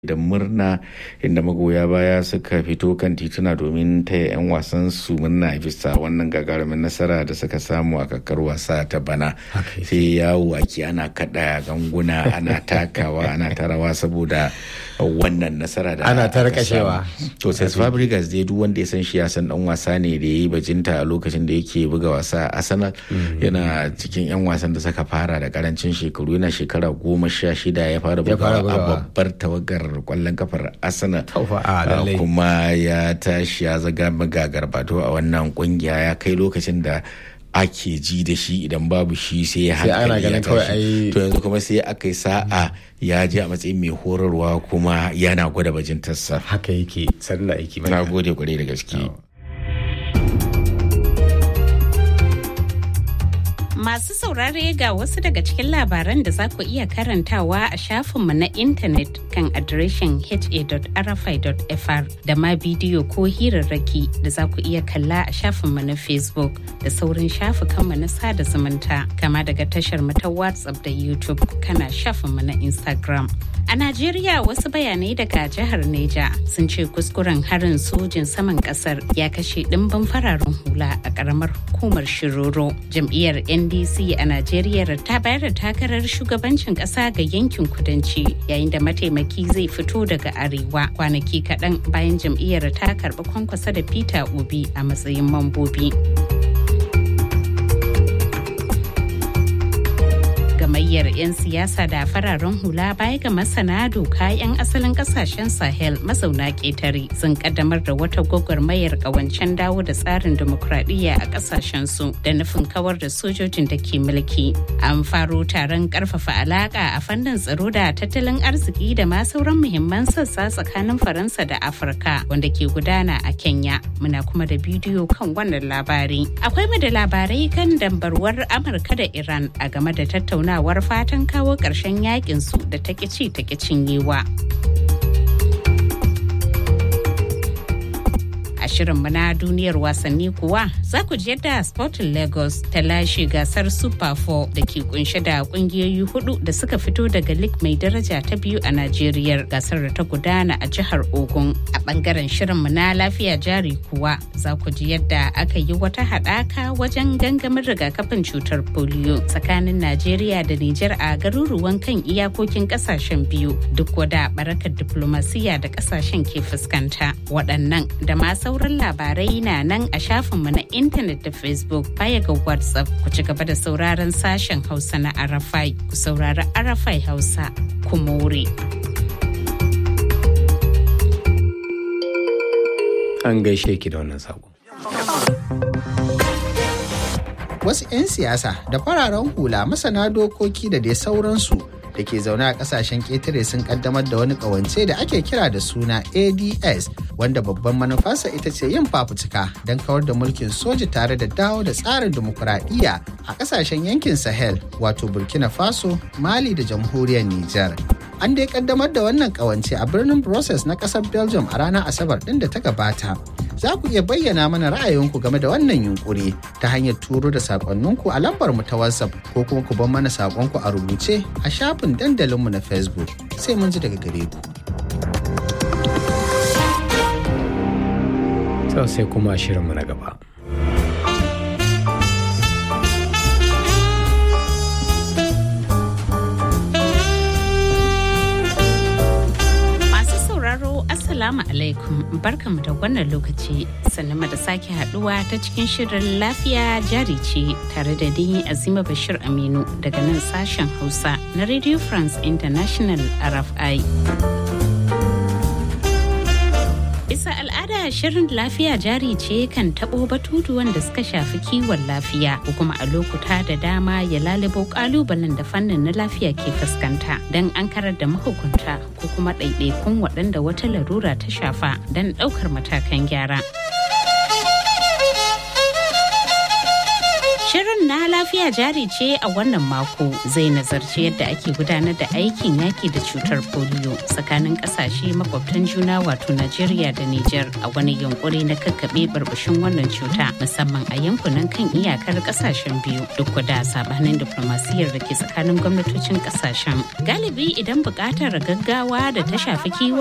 da murna inda magoya baya suka fito kan tituna domin taya 'yan wasan su murna bisa wannan gagarumin nasara da suka samu a kakar wasa ta bana sai yawo ake ana kada ganguna ana takawa ana tarawa saboda wannan nasara da ana ta rakashewa to sai Fabregas dai duk wanda ya san shi ya san dan wasa ne da yayi bajinta a lokacin da yake buga wasa a Arsenal yana cikin 'yan wasan da suka fara da karancin shekaru yana shekara goma sha shida ya fara bugawa a babbar tawagar kwallon kafar arsenal kuma ya tashi ya zaga magagar bato a wannan kungiya ya kai lokacin da ake ji da shi idan babu shi sai ya hankali ya tashi to yanzu kuma sai aka yi sa'a ya je a matsayin mai horarwa kuma yana gwada bajintarsa haka yake sannan aiki na gode kwarai da gaske Masu saurare ga wasu daga cikin labaran da za ku iya karantawa a shafinmu na intanet kan adireshin ha.rfi.fr da ma bidiyo ko hirarraki da za ku iya kalla a shafinmu na Facebook da saurin shafukanmu na sada zumunta kama daga tashar mu ta WhatsApp da YouTube kana shafinmu na Instagram. A Najeriya wasu bayanai daga jihar Neja sun ce kuskuren harin sojin saman kasar ya kashe ɗimbin fararen hula a ƙaramar hukumar Shiroro. Jam'iyyar NDC a Najeriya ta bayar da takarar shugabancin ƙasa ga yankin kudanci yayin da mataimaki zai fito daga arewa kwanaki kaɗan bayan jam'iyyar ta karɓi kwankwasa da Peter Obi a matsayin mambobi. gamayyar 'yan siyasa da fararen hula baya ga masana doka 'yan asalin kasashen sahel mazauna ƙetare sun kaddamar da wata gwagwarmayar ƙawancen dawo da tsarin dimokuraɗiyya a ƙasashen su da nufin kawar da sojojin da ke mulki an faro taron ƙarfafa alaƙa a fannin tsaro da tattalin arziki da ma sauran muhimman sassa tsakanin faransa da afirka wanda ke gudana a kenya muna kuma da bidiyo kan wannan labari akwai mu da labarai kan dambarwar amurka da iran a game da tattauna tattaunawar fatan kawo ƙarshen yakin su da ta ci ta cinyewa. a shirinmu na duniyar wasanni kuwa za ku ji yadda sporting lagos ta lashe gasar super 4 da ke kunshe da kungiyoyi hudu da suka fito daga lig mai daraja ta biyu a najeriya gasar da ta gudana a jihar ogun a bangaren shirinmu na lafiya jari kuwa za ku ji yadda aka yi wata haɗaka wajen gangamin rigakafin cutar polio tsakanin najeriya da nijar a garuruwan kan iyakokin kasashen biyu duk wada barakar diplomasiya da kasashen ke fuskanta waɗannan da masu sauran labarai na nan a shafinmu na intanet da facebook baya ga whatsapp ku ci gaba da sauraron sashen hausa na arafai ku saurari arafai hausa ku more an gaishe ki da wannan sako wasu 'yan siyasa da fararen hula masana dokoki da dai sauransu da ke zaune a kasashen ƙetare sun kaddamar da wani ƙawance da ake kira da suna ads wanda babban manufarsa ita ce yin fafutuka don kawar da mulkin soja tare da dawo da tsarin dimokuraɗiyya a kasashen yankin sahel wato burkina faso mali da jamhuriyar niger an dai kaddamar da wannan ƙawance a birnin brussels na ƙasar belgium a ranar asabar ɗin da ta gabata za ku iya bayyana mana ra'ayinku game da wannan yunkuri ta hanyar turo da sakonninku a lambar mu ta WhatsApp ko kuma ku bar mana sakonku a rubuce a shafin dandalinmu na Facebook sai mun ji daga gare ku. Sau sai kuma shirinmu na gaba. Assalamu alaikum barkamu da wannan lokaci sannan da sake haduwa ta cikin shirin lafiya jari ce tare da ni Azima Bashir Aminu daga nan sashen Hausa na Radio France International RFI. Bisa al'ada shirin lafiya jari ce kan taɓo batutu wanda suka shafi kiwon lafiya ko kuma a lokuta da dama ya lalubo ƙalubalen da fannin na lafiya ke fuskanta don an karar da mahukunta ko kuma ɗaiɗaikun waɗanda wata larura ta shafa don ɗaukar matakan gyara. Shirin Shirin na lafiya jari ce a wannan mako zai nazarci yadda ake gudanar da aikin yaki da cutar polio tsakanin kasashe makwabtan juna wato Najeriya da Nijar a wani yunkuri na kakkaɓe barbashin wannan cuta musamman a yankunan kan iyakar kasashen biyu duk da sabanin diplomasiyyar da ke tsakanin gwamnatocin kasashen. Galibi idan buƙatar gaggawa da ta shafi kiwon